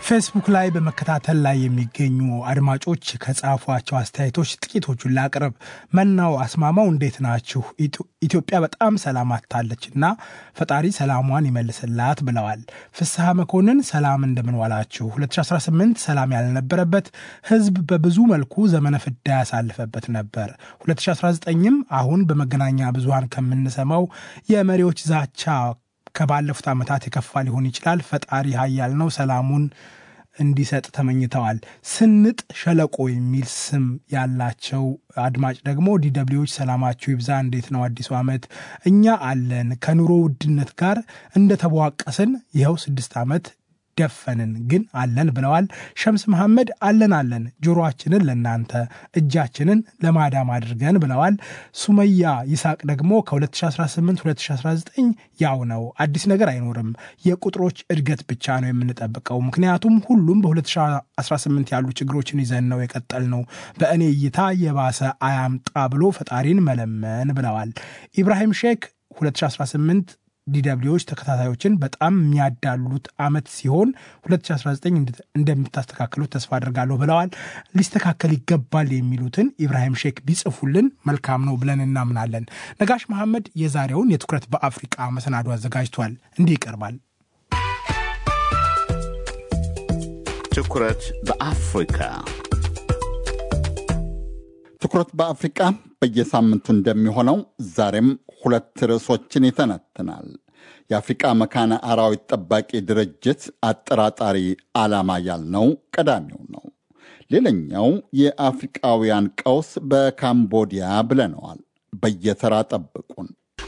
ፌስቡክ ላይ በመከታተል ላይ የሚገኙ አድማጮች ከጻፏቸው አስተያየቶች ጥቂቶቹን ላቅርብ። መናው አስማማው እንዴት ናችሁ? ኢትዮጵያ በጣም ሰላም አጥታለች እና ፈጣሪ ሰላሟን ይመልስላት ብለዋል። ፍስሐ መኮንን ሰላም እንደምን ዋላችሁ? 2018 ሰላም ያልነበረበት ህዝብ በብዙ መልኩ ዘመነ ፍዳ ያሳልፈበት ነበር። 2019ም አሁን በመገናኛ ብዙሃን ከምንሰማው የመሪዎች ዛቻ ከባለፉት ዓመታት የከፋ ሊሆን ይችላል። ፈጣሪ ኃያል ነው፣ ሰላሙን እንዲሰጥ ተመኝተዋል። ስንጥ ሸለቆ የሚል ስም ያላቸው አድማጭ ደግሞ ዲደብሊዎች ሰላማችሁ ይብዛ፣ እንዴት ነው አዲሱ ዓመት? እኛ አለን ከኑሮ ውድነት ጋር እንደተቧቀስን ይኸው ስድስት ዓመት ደፈንን ግን አለን ብለዋል። ሸምስ መሐመድ አለን አለን ጆሮአችንን ለእናንተ እጃችንን ለማዳም አድርገን ብለዋል። ሱመያ ይስሐቅ ደግሞ ከ2018 2019 ያው ነው፣ አዲስ ነገር አይኖርም። የቁጥሮች እድገት ብቻ ነው የምንጠብቀው። ምክንያቱም ሁሉም በ2018 ያሉ ችግሮችን ይዘን ነው የቀጠል ነው። በእኔ እይታ የባሰ አያምጣ ብሎ ፈጣሪን መለመን ብለዋል። ኢብራሂም ሼክ 2018 ዲደብሊዎች ተከታታዮችን በጣም የሚያዳሉት ዓመት ሲሆን 2019 እንደምታስተካክሉት ተስፋ አድርጋለሁ ብለዋል። ሊስተካከል ይገባል የሚሉትን ኢብራሂም ሼክ ቢጽፉልን መልካም ነው ብለን እናምናለን። ነጋሽ መሐመድ የዛሬውን የትኩረት በአፍሪቃ መሰናዶ አዘጋጅቷል። እንዲህ ይቀርባል። ትኩረት በአፍሪካ ትኩረት በአፍሪቃ በየሳምንቱ እንደሚሆነው ዛሬም ሁለት ርዕሶችን ይተነትናል። የአፍሪቃ መካነ አራዊት ጠባቂ ድርጅት አጠራጣሪ ዓላማ ያልነው ቀዳሚው ነው። ሌላኛው የአፍሪቃውያን ቀውስ በካምቦዲያ ብለነዋል። በየተራ ጠብቁን።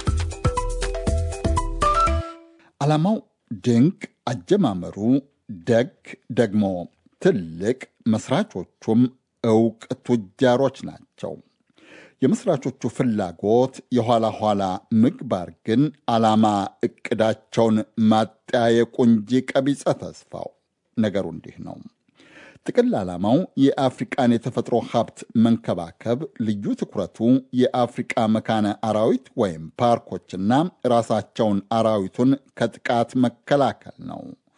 ዓላማው ድንቅ፣ አጀማመሩ ደግ፣ ደግሞ ትልቅ፣ መስራቾቹም እውቅ ቱጃሮች ናቸው። የመስራቾቹ ፍላጎት የኋላ ኋላ ምግባር ግን ዓላማ ዕቅዳቸውን ማጠያየቁ እንጂ ቀቢጸ ተስፋው ነገሩ እንዲህ ነው። ጥቅል ዓላማው የአፍሪቃን የተፈጥሮ ሀብት መንከባከብ፣ ልዩ ትኩረቱ የአፍሪቃ መካነ አራዊት ወይም ፓርኮችና ራሳቸውን አራዊቱን ከጥቃት መከላከል ነው።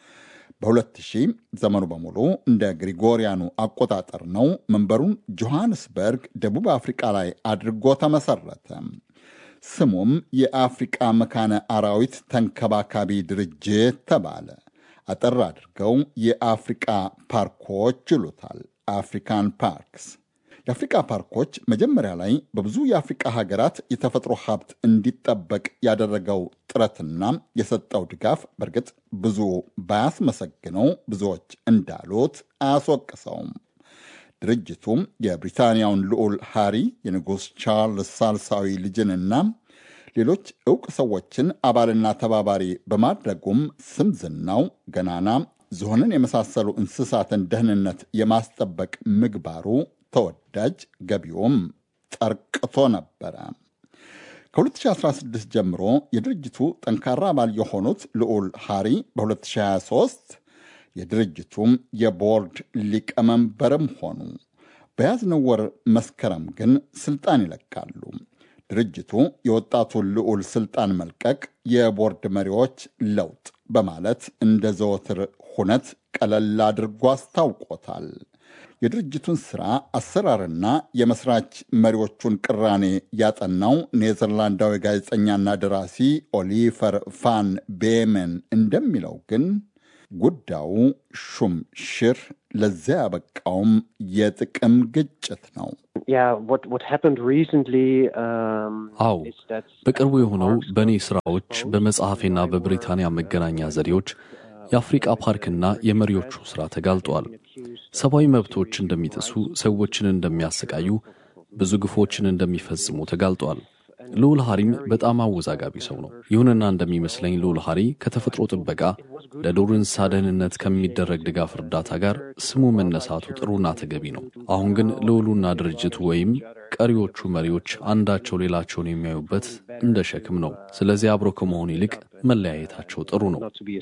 በ2000 ዘመኑ በሙሉ እንደ ግሪጎሪያኑ አቆጣጠር ነው። መንበሩን ጆሐንስበርግ ደቡብ አፍሪቃ ላይ አድርጎ ተመሰረተ። ስሙም የአፍሪቃ መካነ አራዊት ተንከባካቢ ድርጅት ተባለ። አጠር አድርገው የአፍሪቃ ፓርኮች ይሉታል። አፍሪካን ፓርክስ። የአፍሪቃ ፓርኮች መጀመሪያ ላይ በብዙ የአፍሪቃ ሀገራት የተፈጥሮ ሀብት እንዲጠበቅ ያደረገው ጥረትና የሰጠው ድጋፍ በእርግጥ ብዙ ባያስመሰግነው ብዙዎች እንዳሉት አያስወቅሰውም። ድርጅቱም የብሪታንያውን ልዑል ሃሪ የንጉሥ ቻርልስ ሳልሳዊ ልጅንና ሌሎች ዕውቅ ሰዎችን አባልና ተባባሪ በማድረጉም ስም ዝናው ገናና ዝሆንን የመሳሰሉ እንስሳትን ደህንነት የማስጠበቅ ምግባሩ ተወዳጅ ገቢውም ጠርቅቶ ነበረ። ከ2016 ጀምሮ የድርጅቱ ጠንካራ አባል የሆኑት ልዑል ሃሪ በ2023 የድርጅቱም የቦርድ ሊቀመንበርም ሆኑ። በያዝነው ወር መስከረም ግን ስልጣን ይለቃሉ። ድርጅቱ የወጣቱን ልዑል ስልጣን መልቀቅ የቦርድ መሪዎች ለውጥ በማለት እንደ ዘወትር ሁነት ቀለል አድርጎ አስታውቆታል። የድርጅቱን ሥራ አሰራርና የመስራች መሪዎቹን ቅራኔ ያጠናው ኔዘርላንዳዊ ጋዜጠኛና ደራሲ ኦሊፈር ፋን ቤመን እንደሚለው ግን ጉዳዩ ሹም ሽር ለዚያ ያበቃውም የጥቅም ግጭት ነው። አዎ በቅርቡ የሆነው በእኔ ስራዎች በመጽሐፌና በብሪታንያ መገናኛ ዘዴዎች የአፍሪቃ ፓርክና የመሪዎቹ ሥራ ተጋልጧል። ሰብአዊ መብቶች እንደሚጥሱ፣ ሰዎችን እንደሚያሰቃዩ፣ ብዙ ግፎችን እንደሚፈጽሙ ተጋልጧል። ልዑል ሐሪም በጣም አወዛጋቢ ሰው ነው። ይሁንና እንደሚመስለኝ ልዑል ሐሪ ከተፈጥሮ ጥበቃ ለዱር እንስሳ ደህንነት ከሚደረግ ድጋፍ እርዳታ ጋር ስሙ መነሳቱ ጥሩና ተገቢ ነው። አሁን ግን ልዑሉና ድርጅቱ ወይም ቀሪዎቹ መሪዎች አንዳቸው ሌላቸውን የሚያዩበት እንደ ሸክም ነው። ስለዚህ አብሮ ከመሆን ይልቅ መለያየታቸው ጥሩ ነው።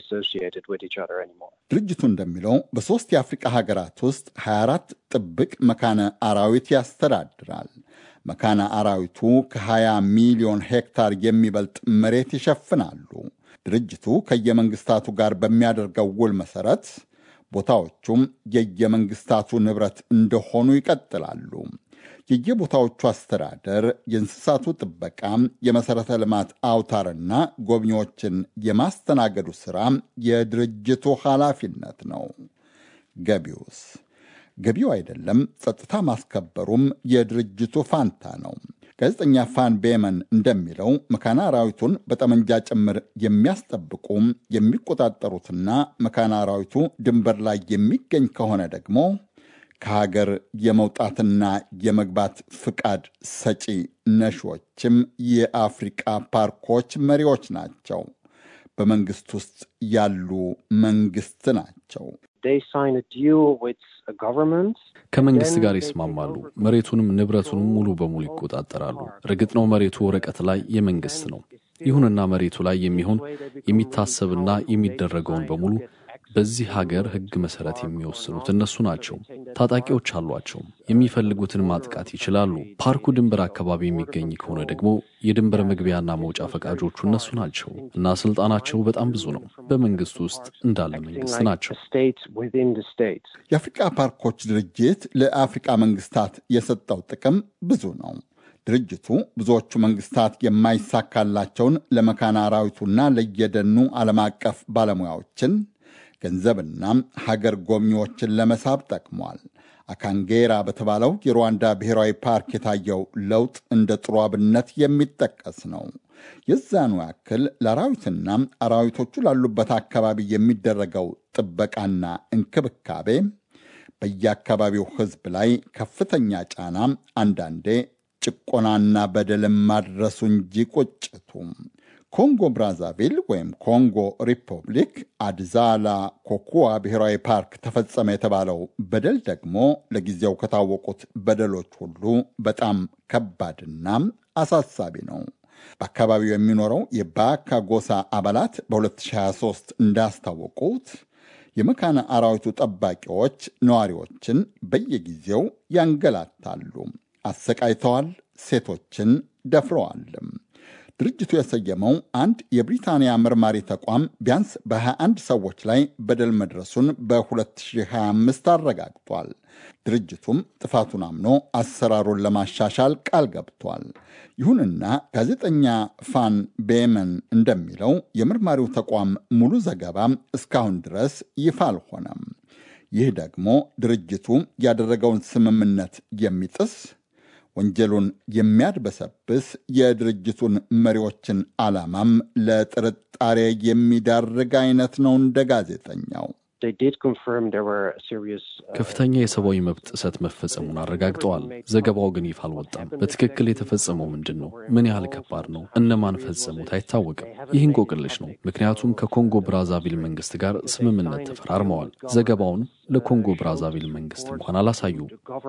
ድርጅቱ እንደሚለው በሦስት የአፍሪቃ ሀገራት ውስጥ 24 ጥብቅ መካነ አራዊት ያስተዳድራል። መካነ አራዊቱ ከ20 ሚሊዮን ሄክታር የሚበልጥ መሬት ይሸፍናሉ። ድርጅቱ ከየመንግስታቱ ጋር በሚያደርገው ውል መሰረት ቦታዎቹም የየመንግስታቱ ንብረት እንደሆኑ ይቀጥላሉ። የየቦታዎቹ አስተዳደር፣ የእንስሳቱ ጥበቃ፣ የመሠረተ ልማት አውታርና ጎብኚዎችን የማስተናገዱ ሥራ የድርጅቱ ኃላፊነት ነው። ገቢውስ? ገቢው አይደለም፣ ጸጥታ ማስከበሩም የድርጅቱ ፋንታ ነው። ጋዜጠኛ ፋን ቤመን እንደሚለው መካነ አራዊቱን በጠመንጃ ጭምር የሚያስጠብቁ የሚቆጣጠሩትና መካነ አራዊቱ ድንበር ላይ የሚገኝ ከሆነ ደግሞ ከሀገር የመውጣትና የመግባት ፍቃድ ሰጪ ነሾችም የአፍሪቃ ፓርኮች መሪዎች ናቸው። በመንግስት ውስጥ ያሉ መንግስት ናቸው። ከመንግስት ጋር ይስማማሉ። መሬቱንም ንብረቱንም ሙሉ በሙሉ ይቆጣጠራሉ። እርግጥ ነው መሬቱ ወረቀት ላይ የመንግስት ነው። ይሁንና መሬቱ ላይ የሚሆን የሚታሰብና የሚደረገውን በሙሉ በዚህ ሀገር ሕግ መሰረት የሚወስኑት እነሱ ናቸው። ታጣቂዎች አሏቸው። የሚፈልጉትን ማጥቃት ይችላሉ። ፓርኩ ድንበር አካባቢ የሚገኝ ከሆነ ደግሞ የድንበር መግቢያና መውጫ ፈቃጆቹ እነሱ ናቸው እና ስልጣናቸው በጣም ብዙ ነው። በመንግስት ውስጥ እንዳለ መንግስት ናቸው። የአፍሪቃ ፓርኮች ድርጅት ለአፍሪቃ መንግስታት የሰጠው ጥቅም ብዙ ነው። ድርጅቱ ብዙዎቹ መንግስታት የማይሳካላቸውን ለመካነ አራዊቱና ለየደኑ ዓለም አቀፍ ባለሙያዎችን ገንዘብና ሀገር ጎብኚዎችን ለመሳብ ጠቅሟል። አካንጌራ በተባለው የሩዋንዳ ብሔራዊ ፓርክ የታየው ለውጥ እንደ ጥሩ አብነት የሚጠቀስ ነው። የዛኑ ያክል ለአራዊትና አራዊቶቹ ላሉበት አካባቢ የሚደረገው ጥበቃና እንክብካቤ በየአካባቢው ሕዝብ ላይ ከፍተኛ ጫና፣ አንዳንዴ ጭቆናና በደልም ማድረሱ እንጂ ቁጭቱ ኮንጎ ብራዛቪል ወይም ኮንጎ ሪፐብሊክ አድዛላ ኮኩዋ ብሔራዊ ፓርክ ተፈጸመ የተባለው በደል ደግሞ ለጊዜው ከታወቁት በደሎች ሁሉ በጣም ከባድና አሳሳቢ ነው። በአካባቢው የሚኖረው የባካ ጎሳ አባላት በ2023 እንዳስታወቁት የመካነ አራዊቱ ጠባቂዎች ነዋሪዎችን በየጊዜው ያንገላታሉ፣ አሰቃይተዋል፣ ሴቶችን ደፍረዋልም። ድርጅቱ የሰየመው አንድ የብሪታንያ መርማሪ ተቋም ቢያንስ በ21 ሰዎች ላይ በደል መድረሱን በ2025 አረጋግጧል። ድርጅቱም ጥፋቱን አምኖ አሰራሩን ለማሻሻል ቃል ገብቷል። ይሁንና ጋዜጠኛ ፋን ቤመን እንደሚለው የመርማሪው ተቋም ሙሉ ዘገባ እስካሁን ድረስ ይፋ አልሆነም። ይህ ደግሞ ድርጅቱ ያደረገውን ስምምነት የሚጥስ ወንጀሉን የሚያድበሰብስ የድርጅቱን መሪዎችን ዓላማም ለጥርጣሬ የሚዳርግ አይነት ነው። እንደ ጋዜጠኛው ከፍተኛ የሰብአዊ መብት ጥሰት መፈጸሙን አረጋግጠዋል። ዘገባው ግን ይፋ አልወጣም። በትክክል የተፈጸመው ምንድን ነው? ምን ያህል ከባድ ነው? እነማን ፈጸሙት? አይታወቅም። ይህ እንቆቅልሽ ነው። ምክንያቱም ከኮንጎ ብራዛቪል መንግስት ጋር ስምምነት ተፈራርመዋል። ዘገባውን ለኮንጎ ብራዛቪል መንግስት እንኳን አላሳዩም።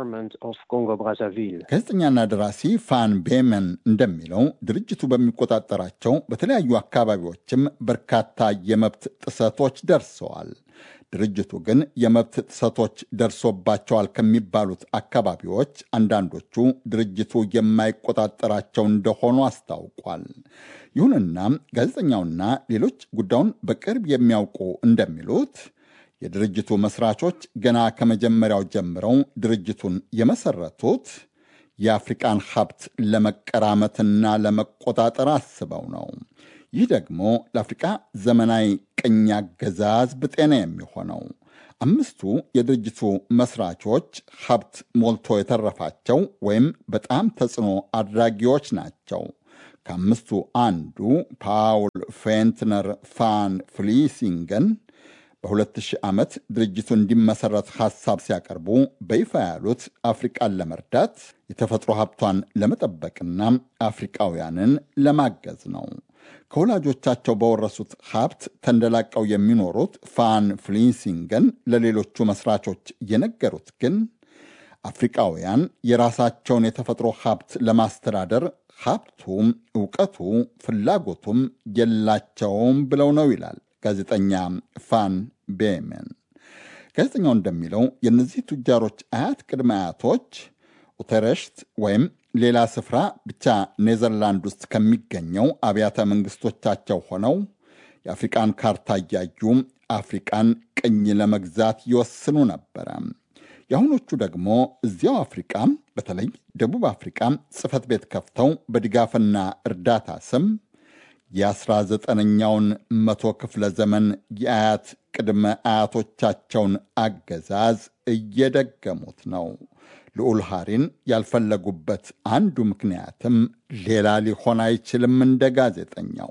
ጋዜጠኛና ደራሲ ፋን ቤመን እንደሚለው ድርጅቱ በሚቆጣጠራቸው በተለያዩ አካባቢዎችም በርካታ የመብት ጥሰቶች ደርሰዋል። ድርጅቱ ግን የመብት ጥሰቶች ደርሶባቸዋል ከሚባሉት አካባቢዎች አንዳንዶቹ ድርጅቱ የማይቆጣጠራቸው እንደሆኑ አስታውቋል። ይሁንና ጋዜጠኛውና ሌሎች ጉዳዩን በቅርብ የሚያውቁ እንደሚሉት የድርጅቱ መስራቾች ገና ከመጀመሪያው ጀምረው ድርጅቱን የመሰረቱት የአፍሪቃን ሀብት ለመቀራመትና ለመቆጣጠር አስበው ነው። ይህ ደግሞ ለአፍሪቃ ዘመናዊ ቅኝ አገዛዝ ብጤና የሚሆነው አምስቱ የድርጅቱ መስራቾች ሀብት ሞልቶ የተረፋቸው ወይም በጣም ተጽዕኖ አድራጊዎች ናቸው። ከአምስቱ አንዱ ፓውል ፌንትነር ፋን ፍሊሲንገን በ2000 ዓመት ድርጅቱ እንዲመሰረት ሐሳብ ሲያቀርቡ በይፋ ያሉት አፍሪቃን ለመርዳት የተፈጥሮ ሀብቷን ለመጠበቅና አፍሪቃውያንን ለማገዝ ነው። ከወላጆቻቸው በወረሱት ሀብት ተንደላቀው የሚኖሩት ፋን ፍሊሲንገን ለሌሎቹ መስራቾች የነገሩት ግን አፍሪቃውያን የራሳቸውን የተፈጥሮ ሀብት ለማስተዳደር ሀብቱም እውቀቱ ፍላጎቱም የላቸውም ብለው ነው ይላል ጋዜጠኛ ፋን ቤመን። ጋዜጠኛው እንደሚለው የእነዚህ ቱጃሮች አያት ቅድመ አያቶች ኡተረሽት ወይም ሌላ ስፍራ ብቻ ኔዘርላንድ ውስጥ ከሚገኘው አብያተ መንግስቶቻቸው ሆነው የአፍሪቃን ካርታ እያዩ አፍሪቃን ቅኝ ለመግዛት ይወስኑ ነበረ። የአሁኖቹ ደግሞ እዚያው አፍሪቃ በተለይ ደቡብ አፍሪቃ ጽሕፈት ቤት ከፍተው በድጋፍና እርዳታ ስም የ19ኛውን መቶ ክፍለ ዘመን የአያት ቅድመ አያቶቻቸውን አገዛዝ እየደገሙት ነው። ልዑል ሃሪን ያልፈለጉበት አንዱ ምክንያትም ሌላ ሊሆን አይችልም። እንደ ጋዜጠኛው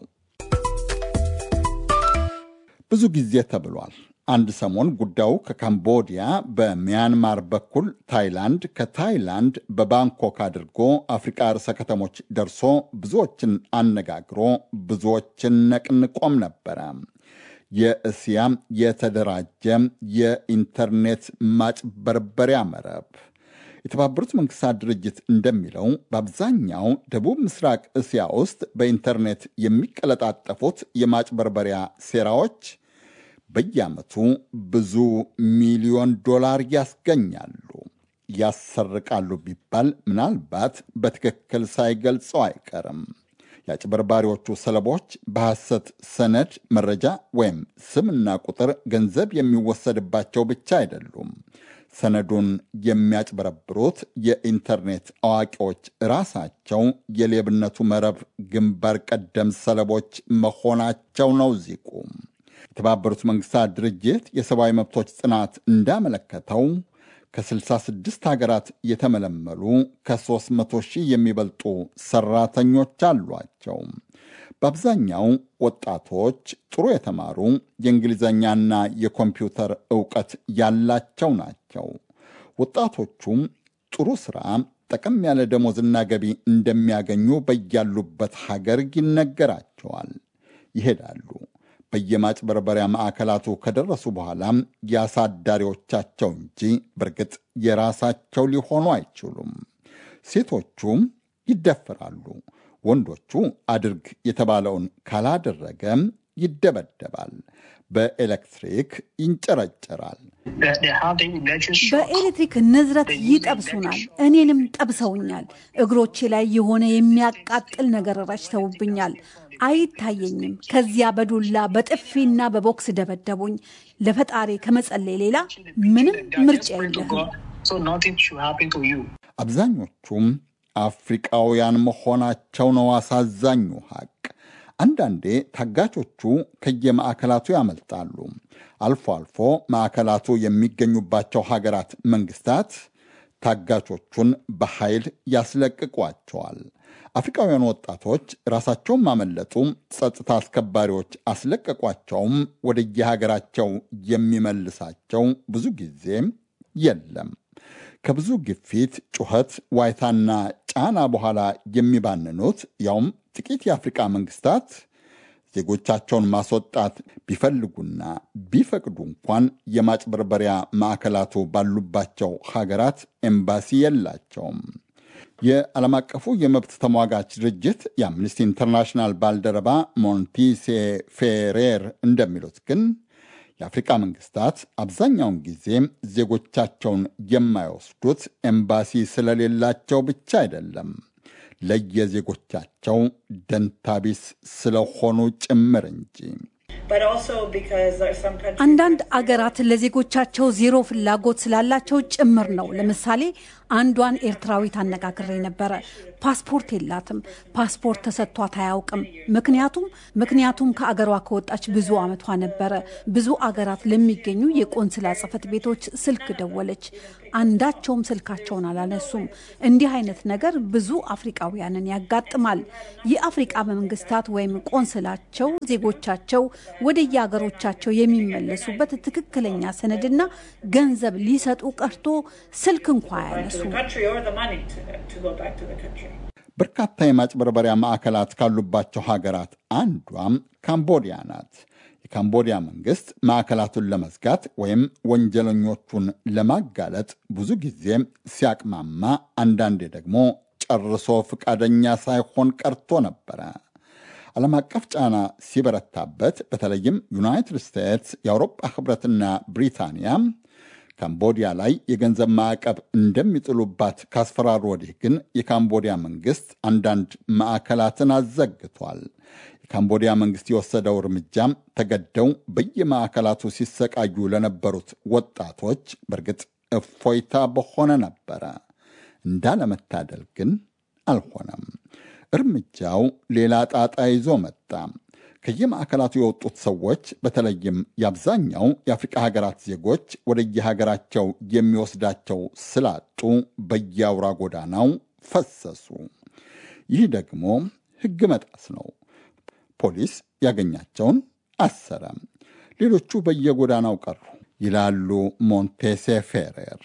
ብዙ ጊዜ ተብሏል። አንድ ሰሞን ጉዳዩ ከካምቦዲያ በሚያንማር በኩል ታይላንድ፣ ከታይላንድ በባንኮክ አድርጎ አፍሪቃ ርዕሰ ከተሞች ደርሶ ብዙዎችን አነጋግሮ ብዙዎችን ነቅንቆም ነበረ። የእስያ የተደራጀ የኢንተርኔት ማጭበርበሪያ መረብ የተባበሩት መንግስታት ድርጅት እንደሚለው በአብዛኛው ደቡብ ምስራቅ እስያ ውስጥ በኢንተርኔት የሚቀለጣጠፉት የማጭበርበሪያ ሴራዎች በየዓመቱ ብዙ ሚሊዮን ዶላር ያስገኛሉ። ያሰርቃሉ ቢባል ምናልባት በትክክል ሳይገልጸው አይቀርም። የአጭበርባሪዎቹ ሰለቦች በሐሰት ሰነድ፣ መረጃ ወይም ስምና ቁጥር ገንዘብ የሚወሰድባቸው ብቻ አይደሉም። ሰነዱን የሚያጭበረብሩት የኢንተርኔት አዋቂዎች ራሳቸው የሌብነቱ መረብ ግንባር ቀደም ሰለቦች መሆናቸው ነው ዚቁ። የተባበሩት መንግስታት ድርጅት የሰብአዊ መብቶች ጥናት እንዳመለከተው ከ66 ሀገራት የተመለመሉ ከ300 ሺህ የሚበልጡ ሰራተኞች አሏቸው። በአብዛኛው ወጣቶች፣ ጥሩ የተማሩ የእንግሊዝኛና የኮምፒውተር ዕውቀት ያላቸው ናቸው። ወጣቶቹም ጥሩ ሥራ፣ ጠቀም ያለ ደሞዝና ገቢ እንደሚያገኙ በያሉበት ሀገር ይነገራቸዋል። ይሄዳሉ። በየማጭበርበሪያ ማዕከላቱ ከደረሱ በኋላም የአሳዳሪዎቻቸው እንጂ በእርግጥ የራሳቸው ሊሆኑ አይችሉም። ሴቶቹም ይደፈራሉ። ወንዶቹ አድርግ የተባለውን ካላደረገም ይደበደባል። በኤሌክትሪክ ይንጨረጨራል። በኤሌክትሪክ ንዝረት ይጠብሱናል። እኔንም ጠብሰውኛል። እግሮቼ ላይ የሆነ የሚያቃጥል ነገር ረጭተውብኛል። አይታየኝም። ከዚያ በዱላ በጥፊና በቦክስ ደበደቡኝ። ለፈጣሪ ከመጸለይ ሌላ ምንም ምርጫ የለህም። አብዛኞቹም አፍሪቃውያን መሆናቸው ነው አሳዛኙ ሐቅ። አንዳንዴ ታጋቾቹ ከየማዕከላቱ ያመልጣሉ። አልፎ አልፎ ማዕከላቱ የሚገኙባቸው ሀገራት መንግስታት ታጋቾቹን በኃይል ያስለቅቋቸዋል። አፍሪካውያን ወጣቶች ራሳቸውን ማመለጡ፣ ጸጥታ አስከባሪዎች አስለቀቋቸውም ወደየሀገራቸው የሚመልሳቸው ብዙ ጊዜ የለም። ከብዙ ግፊት፣ ጩኸት፣ ዋይታና ጫና በኋላ የሚባንኑት ያውም ጥቂት የአፍሪቃ መንግስታት ዜጎቻቸውን ማስወጣት ቢፈልጉና ቢፈቅዱ እንኳን የማጭበርበሪያ ማዕከላቱ ባሉባቸው ሀገራት ኤምባሲ የላቸውም። የዓለም አቀፉ የመብት ተሟጋች ድርጅት የአምነስቲ ኢንተርናሽናል ባልደረባ ሞንቲሴ ፌሬር እንደሚሉት ግን የአፍሪቃ መንግስታት አብዛኛውን ጊዜ ዜጎቻቸውን የማይወስዱት ኤምባሲ ስለሌላቸው ብቻ አይደለም፣ ለየዜጎቻቸው ደንታቢስ ስለሆኑ ጭምር እንጂ። አንዳንድ አገራት ለዜጎቻቸው ዜሮ ፍላጎት ስላላቸው ጭምር ነው። ለምሳሌ አንዷን ኤርትራዊት አነጋግሬ ነበረ። ፓስፖርት የላትም። ፓስፖርት ተሰጥቷት አያውቅም። ምክንያቱም ምክንያቱም ከአገሯ ከወጣች ብዙ ዓመቷ ነበረ። ብዙ አገራት ለሚገኙ የቆንስላ ጽሕፈት ቤቶች ስልክ ደወለች። አንዳቸውም ስልካቸውን አላነሱም። እንዲህ አይነት ነገር ብዙ አፍሪቃውያንን ያጋጥማል። የአፍሪቃ መንግስታት ወይም ቆንስላቸው ዜጎቻቸው ወደ የአገሮቻቸው የሚመለሱበት ትክክለኛ ሰነድና ገንዘብ ሊሰጡ ቀርቶ ስልክ እንኳ አያነሱ። በርካታ የማጭበርበሪያ ማዕከላት ካሉባቸው ሀገራት አንዷም ካምቦዲያ ናት። የካምቦዲያ መንግስት ማዕከላቱን ለመዝጋት ወይም ወንጀለኞቹን ለማጋለጥ ብዙ ጊዜ ሲያቅማማ፣ አንዳንዴ ደግሞ ጨርሶ ፈቃደኛ ሳይሆን ቀርቶ ነበረ። ዓለም አቀፍ ጫና ሲበረታበት በተለይም ዩናይትድ ስቴትስ፣ የአውሮፓ ህብረትና ብሪታንያ ካምቦዲያ ላይ የገንዘብ ማዕቀብ እንደሚጥሉባት ካስፈራሩ ወዲህ ግን የካምቦዲያ መንግስት አንዳንድ ማዕከላትን አዘግቷል። የካምቦዲያ መንግስት የወሰደው እርምጃም ተገደው በየማዕከላቱ ሲሰቃዩ ለነበሩት ወጣቶች በእርግጥ እፎይታ በሆነ ነበረ። እንዳለመታደል ግን አልሆነም። እርምጃው ሌላ ጣጣ ይዞ መጣ። ከየማዕከላቱ የወጡት ሰዎች በተለይም የአብዛኛው የአፍሪቃ ሀገራት ዜጎች ወደየሀገራቸው የሚወስዳቸው ስላጡ በየአውራ ጎዳናው ፈሰሱ። ይህ ደግሞ ሕግ መጣስ ነው። ፖሊስ ያገኛቸውን አሰረ። ሌሎቹ በየጎዳናው ቀሩ ይላሉ ሞንቴሴ ፌሬር።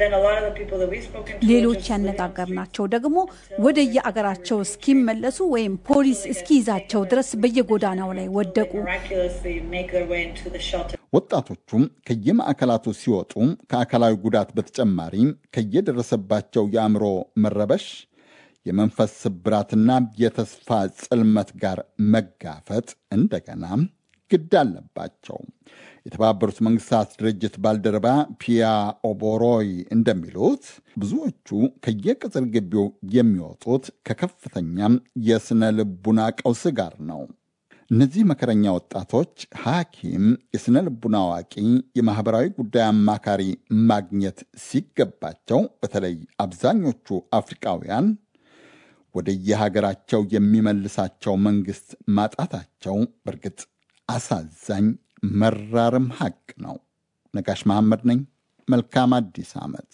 ሌሎች ያነጋገርናቸው ደግሞ ወደ የአገራቸው እስኪመለሱ ወይም ፖሊስ እስኪይዛቸው ድረስ በየጎዳናው ላይ ወደቁ። ወጣቶቹም ከየማዕከላቱ ሲወጡ ከአካላዊ ጉዳት በተጨማሪ ከየደረሰባቸው የአእምሮ መረበሽ፣ የመንፈስ ስብራትና የተስፋ ጽልመት ጋር መጋፈጥ እንደገና ግድ አለባቸው። የተባበሩት መንግስታት ድርጅት ባልደረባ ፒያ ኦቦሮይ እንደሚሉት ብዙዎቹ ከየቅጽር ግቢው የሚወጡት ከከፍተኛም የሥነ ልቡና ቀውስ ጋር ነው። እነዚህ መከረኛ ወጣቶች ሐኪም፣ የሥነ ልቡና አዋቂ፣ የማኅበራዊ ጉዳይ አማካሪ ማግኘት ሲገባቸው በተለይ አብዛኞቹ አፍሪቃውያን ወደ የሀገራቸው የሚመልሳቸው መንግሥት ማጣታቸው በእርግጥ አሳዛኝ መራርም ሐቅ ነው። ነጋሽ መሐመድ ነኝ። መልካም አዲስ ዓመት።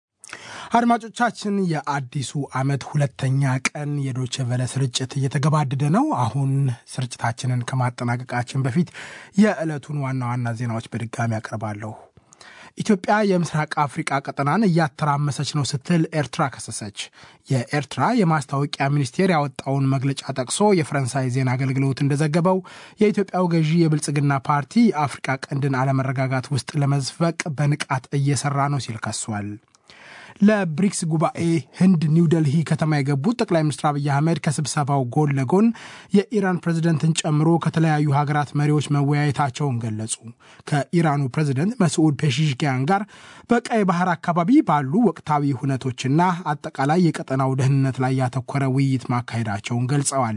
አድማጮቻችን፣ የአዲሱ ዓመት ሁለተኛ ቀን የዶቼ ቨለ ስርጭት እየተገባደደ ነው። አሁን ስርጭታችንን ከማጠናቀቃችን በፊት የዕለቱን ዋና ዋና ዜናዎች በድጋሚ አቀርባለሁ። ኢትዮጵያ የምስራቅ አፍሪቃ ቀጠናን እያተራመሰች ነው ስትል ኤርትራ ከሰሰች። የኤርትራ የማስታወቂያ ሚኒስቴር ያወጣውን መግለጫ ጠቅሶ የፈረንሳይ ዜና አገልግሎት እንደዘገበው የኢትዮጵያው ገዢ የብልጽግና ፓርቲ የአፍሪቃ ቀንድን አለመረጋጋት ውስጥ ለመዝፈቅ በንቃት እየሰራ ነው ሲል ከሷል። ለብሪክስ ጉባኤ ህንድ ኒውደልሂ ከተማ የገቡት ጠቅላይ ሚኒስትር አብይ አህመድ ከስብሰባው ጎን ለጎን የኢራን ፕሬዝደንትን ጨምሮ ከተለያዩ ሀገራት መሪዎች መወያየታቸውን ገለጹ። ከኢራኑ ፕሬዝደንት መስዑድ ፔሺሽኪያን ጋር በቀይ ባህር አካባቢ ባሉ ወቅታዊ ሁነቶችና አጠቃላይ የቀጠናው ደህንነት ላይ ያተኮረ ውይይት ማካሄዳቸውን ገልጸዋል።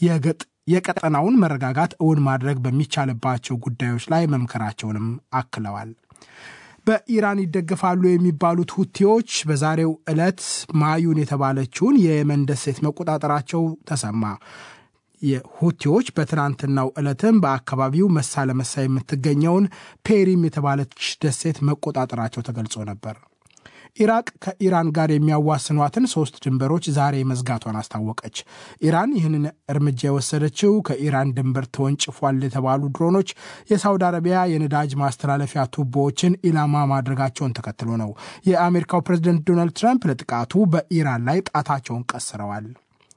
የቀጠናውን መረጋጋት እውን ማድረግ በሚቻልባቸው ጉዳዮች ላይ መምከራቸውንም አክለዋል። በኢራን ይደገፋሉ የሚባሉት ሁቲዎች በዛሬው ዕለት ማዩን የተባለችውን የየመን ደሴት መቆጣጠራቸው ተሰማ። የሁቲዎች በትናንትናው ዕለትም በአካባቢው መሳ ለመሳ የምትገኘውን ፔሪም የተባለች ደሴት መቆጣጠራቸው ተገልጾ ነበር። ኢራቅ ከኢራን ጋር የሚያዋስኗትን ሶስት ድንበሮች ዛሬ መዝጋቷን አስታወቀች። ኢራን ይህንን እርምጃ የወሰደችው ከኢራን ድንበር ተወንጭፏል የተባሉ ድሮኖች የሳውዲ አረቢያ የነዳጅ ማስተላለፊያ ቱቦዎችን ኢላማ ማድረጋቸውን ተከትሎ ነው። የአሜሪካው ፕሬዝደንት ዶናልድ ትራምፕ ለጥቃቱ በኢራን ላይ ጣታቸውን ቀስረዋል።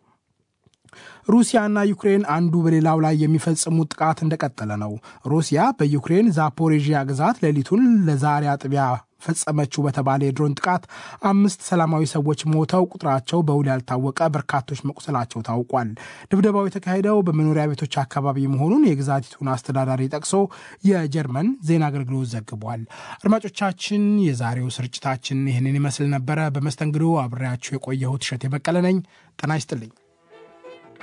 ሩሲያና ዩክሬን አንዱ በሌላው ላይ የሚፈጽሙት ጥቃት እንደቀጠለ ነው። ሩሲያ በዩክሬን ዛፖሬዥያ ግዛት ሌሊቱን ለዛሬ አጥቢያ ፈጸመችው በተባለ የድሮን ጥቃት አምስት ሰላማዊ ሰዎች ሞተው ቁጥራቸው በውል ያልታወቀ በርካቶች መቁሰላቸው ታውቋል። ድብደባው የተካሄደው በመኖሪያ ቤቶች አካባቢ መሆኑን የግዛቲቱን አስተዳዳሪ ጠቅሶ የጀርመን ዜና አገልግሎት ዘግቧል። አድማጮቻችን፣ የዛሬው ስርጭታችን ይህንን ይመስል ነበረ። በመስተንግዶ አብሬያችሁ የቆየሁት እሸቴ በቀለ ነኝ። ጤና ይስጥልኝ።